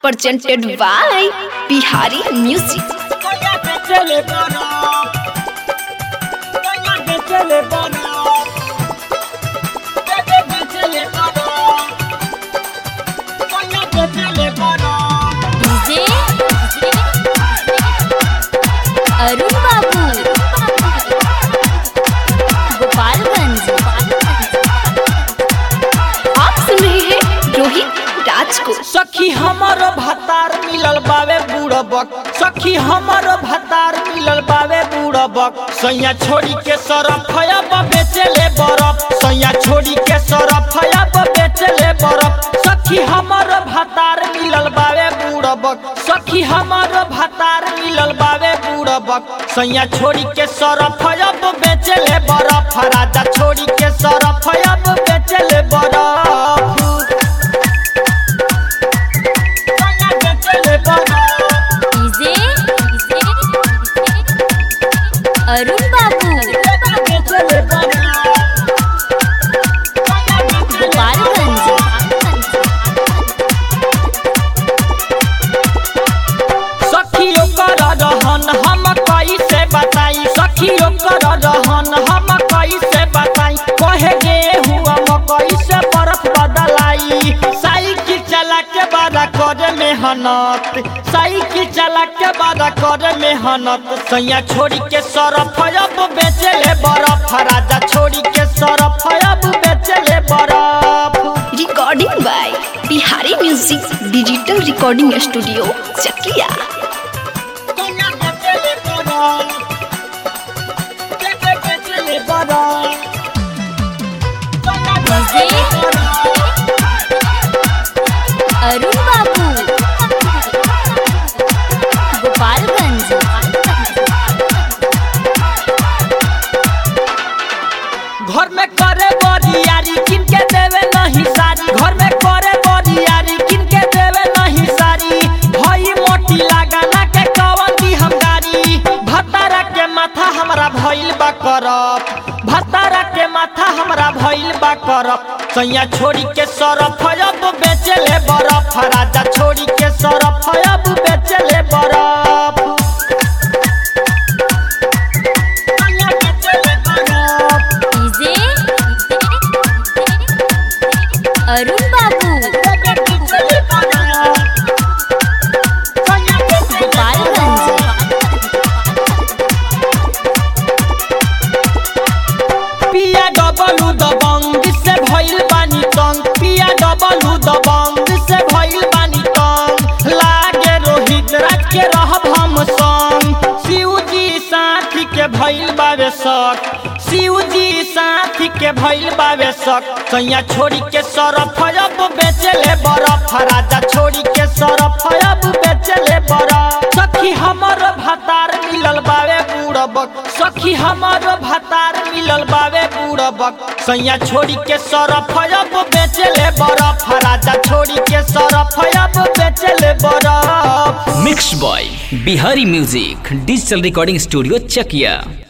presented by Bihari Music. चले बना चले बना चले बना चले बना डीजे अरुण बाबू गोपालगंज आप सुन रहे हैं रोहित राज को सखी हमारो भतार मिलल बावे बूढ़बक सखी हमारो भतार मिलल बावे बूढ़बक सैया छोड़ी के सरफ अब बेचले बरफ सैया छोड़ी के सरफ अब बेचले बरफ सखी हमारो भतार मिलल बावे बूढ़बक सखी हमारो भतार मिलल बावे बूढ़बक सैया छोड़ी के सरफ अब बेचले बरफ राजा छोड़ी के सरफ अब बेचले बरफ डीजे अरुण बाबू गोपालगंज सखियों कर रहन हम कैसे बताई सखियों कर रहन हम कैसे बताई कहे गेहूँ मकई से बर्फ बदलाई साइकिल चला के बड़ा कर मेहनत साइकिल चला के बड़ा कर मेहनत सैया छोड़ी के सरफ अब बेचले बर्फ राजा छोड़ी के सरफ अब बेचले बर्फ Recording by Bihari Music Digital Recording Studio, Chakia. Arun बाबू गोपालगंज घर में करे बरियारी किन के देवे नहीं सारी घर में करे बरियारी किन के देवे नहीं सारी भई मोटी लगाना के कवन दी हम गाड़ी भतारा के माथा हमरा भइल बा करप भतारा के माथा हमरा भइल बा करप सैया छोड़ी के सरफ अब बेचले बरफ राजा छोड़ी के सरफ अब बेचले बरफ सैया बेचले बरफ डीजे अरुण बाबू गोपालगंज पिया डबलू दबंग से भइल बानी तंग पिया डबलू दबंग से भइल बानी तंग लागे रोहित राज के रहब हम संग शिवजी साथी के भइल बावे शक शिवजी साथी के भइल बावे शक सैया छोड़ी के सरफ अब बेचले बरफ राजा छोड़ी के सरफ अब बेचले बरफ सखी हमर भतार मिलल बावे बूढ़बक सखी हमर भतार मिलल बावे बूढ़बक सैया छोड़ी के सरफ अब बेचले बरफ राजा छोड़ी के सरफ अब बेचले बरफ mix boy Bihari music digital recording studio चकिया